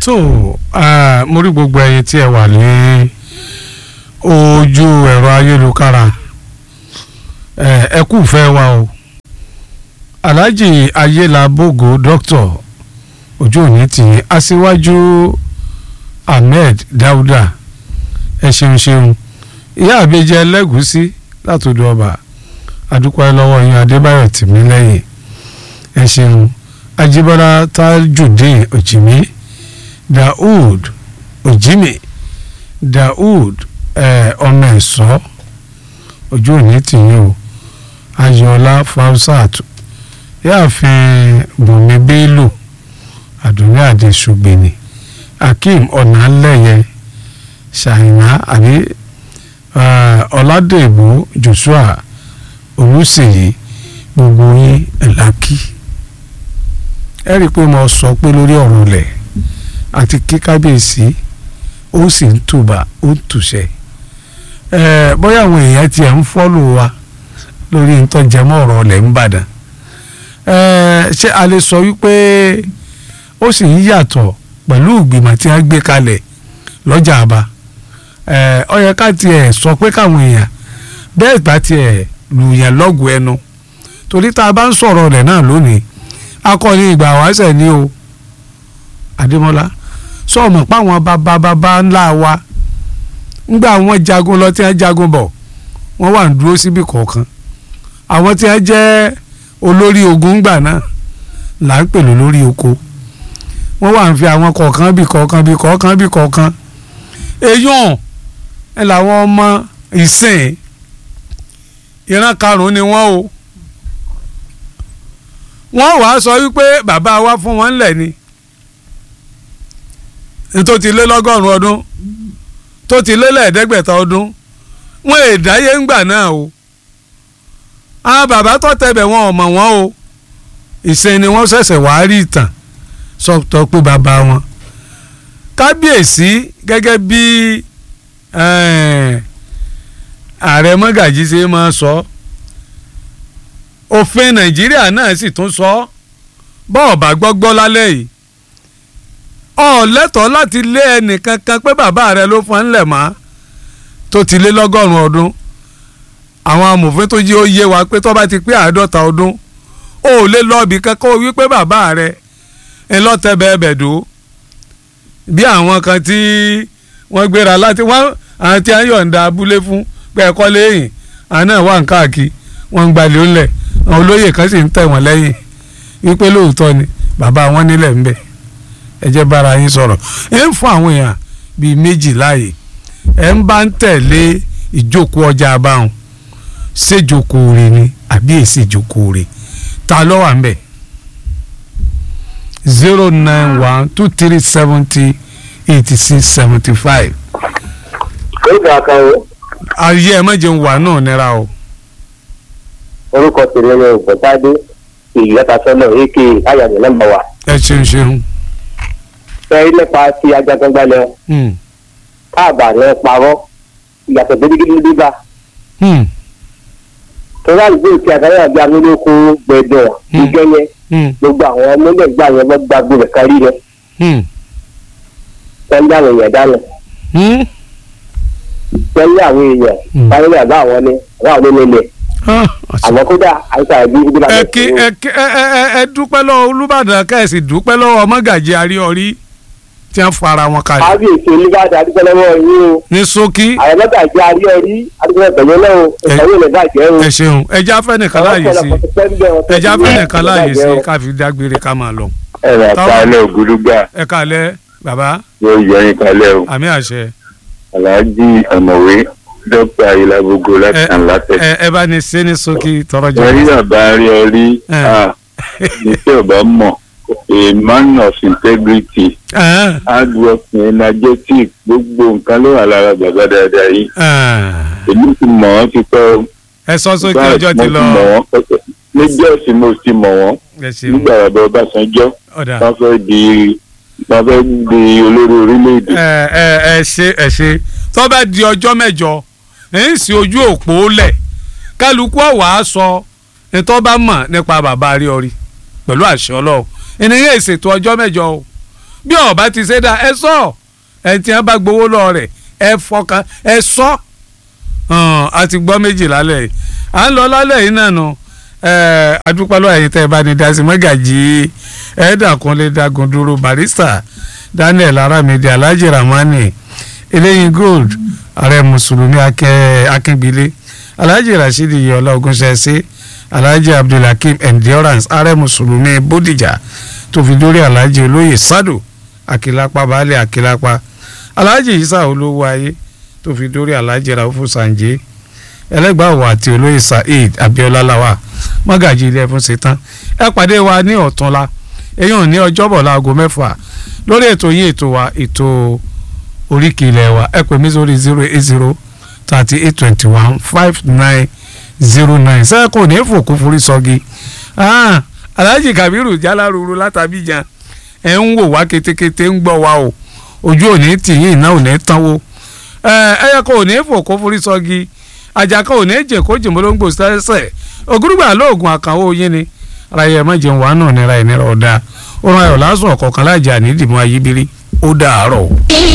tó mo rí gbogbo ẹ̀yin tí ẹ wà ní ojú ẹ̀rọ ayélujára ẹ kú fẹ́ wa o alhaji ayélabogo dr ojú òní tì í aṣíwájú ahmed dauda ẹ ṣeun ṣeun ìyá àbẹjẹ ẹlẹgùsí látòdò ọba adúpẹ́ lọ́wọ́ yín adébáyọ̀ tìmílẹ́yìn ẹ ṣeun ajíbọ́lá tajudeen òjìmí daoud òjìmí daoud ọmọ ẹ̀sọ́ ojú òní tìyín o ayọ̀ọ́lá fausat yáàfin bùnmi bello àdúrà àdéṣùgbìnì akeem ọ̀nàlẹ́yẹ ṣàìná àbí ọ̀làdèbò joshua olùsèyí gbogbo yín ẹ̀lákì ẹ rí i pé mo sọ pé lórí ọ̀rọ̀ lẹ̀ àti kí kábíyèsí ó sì ń tùbà ó ń tùṣẹ́ bóyá àwọn èèyàn tiẹ̀ ń fọ́lù wa lórí ntọ́jẹmọ́ ọ̀rọ̀ lẹ̀ ń bàdàn ṣé a lè sọ wípé ó sì ń yàtọ̀ pẹ̀lú ìgbìmọ̀ tí wọ́n gbé kalẹ̀ lọ́jà àbá ó yẹ ká tiẹ̀ sọ pé káwọn èèyàn bẹ́ẹ̀ bá tiẹ̀ lùyàn lọ́gùn ẹnu torí tá a bá ń sọ̀rọ̀ rẹ̀ náà lónìí akọni ìgbà wáṣẹ̀ ni o Adémọ́lá sọ̀mọ̀ páwọn bàbá bàbá ńlá wa ńgbà wọn jagun lọ tí wọ́n jagun bọ̀ wọ́n wà ń dúró síbi kọ̀ọ̀kan àwọn tí wọ́n jẹ́ olórí ogun ńgbà náà là ń pèlú lórí oko wọ́n wà ń fi àwọn kọ̀ọ̀kan bí kọ̀ọ̀kan bí kọ̀ọ̀kan bí kọ̀ọ̀kan èèyàn ẹ làwọn ọmọ ìsìn ìran karùn-ún ni wọ́n o wọ́n wàá sọ wípé bàbá wa fún wọn lẹ̀ ni tó ti lé lọ́gọ́rùn-ún ọdún tó ti lé lẹ́ẹ̀ẹ́dẹ́gbẹ̀ta ọdún wọ́n èdáyé ńgbà náà o àwọn bàbá tó tẹ̀bẹ̀ wọn ò mọ̀ wọ́n o ìsìn ni wọ́n ṣẹ̀ṣẹ̀ wàá rí ìtàn sọ̀tọ̀ pé bàbá wọn kábíyèsí gẹ́gẹ́ bí ààrẹ mọ́gàjí ṣe máa sọ òfin nàìjíríà náà sì tún sọ bọ́ọ̀ bá gbọ́gbọ́ lálẹ́ yìí ọ̀ lẹ́tọ̀ọ́ láti lé ẹnìkankan pé bàbá rẹ ló fọ́n ńlẹ̀ mọ́ tó ti lé lọ́gọ́rùn-ún ọdún àwọn amòfin tó yé ó yé wa pé tó bá ti pé àádọ́ta ọdún ó lè lọ́ọ̀bì kankan ó wí pé bàbá rẹ ẹ lọ́tẹ̀ bẹ́ẹ̀ bẹ̀ dó bí àwọn kan tí wọ́n gbéra láti wọ́n àwọn tí wọ́n yọ̀ǹda abúlé fún pé ẹ̀kọ́ lẹ́yìn àwọn náà wà ń káàkiri wọ́n ń gbalẹ̀ ńlẹ̀ àwọn olóyè kan sì ń tẹ̀ wọ́n lẹ́yìn wípé lóòótọ́ ni bàbá wọn nílẹ̀ ń bẹ̀ ẹ jẹ́ bára yín sọ̀rọ̀ ẹ ń fún àwọn èèyàn bíi méjì láàyè ẹ ń bá ń tẹ̀lé ìjókòó ọjà abáhùn ṣèjókòó rẹ̀ ni àbí èsì ìjókòó rẹ̀ ta ló wà ń bẹ̀ zero nine one two three seventy eighty six seventy five. orúkọ akáwọ. ayé ẹ má jẹun wà náà nira o. orúkọ tèmi ni ògbọ́ntàdé èyí látàsọ́nà èké ayàmì nọ́mbà wa. ẹ ṣeun ṣeun. fẹ́ nípa ti ajagunbalẹ̀ káàbà ní parọ́ ìyàtọ̀ gidigidi bíbá. torí àdúgbò tí àgbáyé àbí amúlòkó gbẹdọ̀ ìgẹ́yẹ gbogbo àwọn ọmọdé gbà yẹn bọ́ gbàgbó rẹ̀ kárí rẹ̀. tẹ́lẹ̀ àwọn èèyàn dáná. tẹ́lẹ̀ àwọn èèyàn báyọ̀ àbá àwọn ni àbá àwọn onílẹ̀. àmọ́ kódà àìsàn àbí ibi ẹ kí ẹ kí ẹ ẹ ẹ dúpẹ́ lọ́wọ́ olùbàdàn kẹ́sì dúpẹ́ lọ́wọ́ ọmọgàjì àríọ̀rí tí wọ́n fara wọn kalẹ̀. kábíyèsí olùbàdàn adúgbò lọ́wọ́ yín o. ní ṣókí. àwọn ọmọgàjì àríọ̀rí adúgbò ẹ̀gbẹ̀yẹ náà o ìtàwé ilẹ̀ bàjẹ́ o. ẹ ṣeun ẹjẹ afẹ́ nìkan láàyè sí ẹjẹ afẹ́ nìkan láàyè sí káfi dágbére ká máa lọ. ẹ rà kálẹ̀ ògúdúgbà ẹ kálẹ̀ bàbá yóò yọ yín kálẹ̀ o àmì àṣẹ. aláàjì ọ̀mọ̀wé dókítà ìlàbùgò láti ẹ kàn látẹ̀. ẹ ẹ bá ní ṣe ní ṣókí tọrọ jẹ. wọ́n rí bàbá rí ọ rí Eh. iṣẹ́ ọ̀bá mọ̀ a man of integrity Ẹ, hard working energetic gbogbo nǹkan ló wà lára bàbá dáadáa yìí ẹ, èmi ti mọ̀ wọ́n ti pẹ́ ẹ sọ sókè ọjọ́ ti lọ níjọ́ sí mo ti mọ̀ wọ́n ẹ ṣeun nígbà bàbá Ọbásanjọ́ ọ̀dà wọ́n fẹ́ di wọ́n fẹ́ di olórí orílẹ̀-èdè ẹ ẹ ẹ ṣe ẹ ṣe tó bá di ọjọ́ mẹ́jọ ẹ ń sí ojú òpó lẹ̀ kálukú ọ̀wá sọ ní tó bá mọ̀ nípa bàbá rí ọrí pẹ̀lú àṣẹ ọlọ́run ènìyàn ìṣètò ọjọ́ mẹ́jọ o bí ọba ti ṣe dá ẹ sọ ẹ tí wọn bá gbowó lọ rẹ ẹ fọkàn ẹ sọ a ti gbọ́ méjì lálẹ́ yìí à ń lọ lálẹ́ yìí náà nù adúpalọ́ ẹ̀yìn tẹ́ ẹ bá ní dasi mọ́gàjì ẹ̀ẹ́dàkúnlé dagun dúró barista daniel aramide alhaji ramani eléyìí gold ààrẹ mùsùlùmí akíngbélé alhaji rasheedi yọlá ogunṣẹ́ṣe alhaji abdulhakeem endurance ààrẹ mùsùlùmí bódìjà tó fi dórí alhaji olóyè sádò akilapa baálé akilapa alhaji isa olówó ayé tó fi dórí alhaji raufu sanje ẹlẹgbàwọ àti olóyè saheed abiola lawa mọ́gàjì ilé ẹfún ṣetán ẹ pàdé wa ní ọ̀túnla èyàn ní ọjọ́bọ̀ láago mẹ́fà lórí ètò yín ètò wa ètò oríkì ilẹ̀ wa ẹ pè mí sórí zero eight zero thirty eight twenty one five nine zero nine sẹ́kù ní fòkú forí sọ́gi alhaji kabiru jaláruru látàbíjà ẹ̀ ń wò wá kétékété ń gbọ́ wa o ojú òní tìyín iná òní tánwó ẹ̀yẹ kò ní fòkú forí sọ́gi àjàkà òní jẹ kó jìmọ́lóńgbò sẹ́sẹ̀ ògúrúgbà lóògùn àkànwó yín ni ara yẹ má jẹun wàá náà nira ìnira ọ̀dà ọ̀run ayọ̀ lásán ọ̀kọ̀ọ̀kan lájà nídìmọ̀ ayíbírí ó dàárọ̀.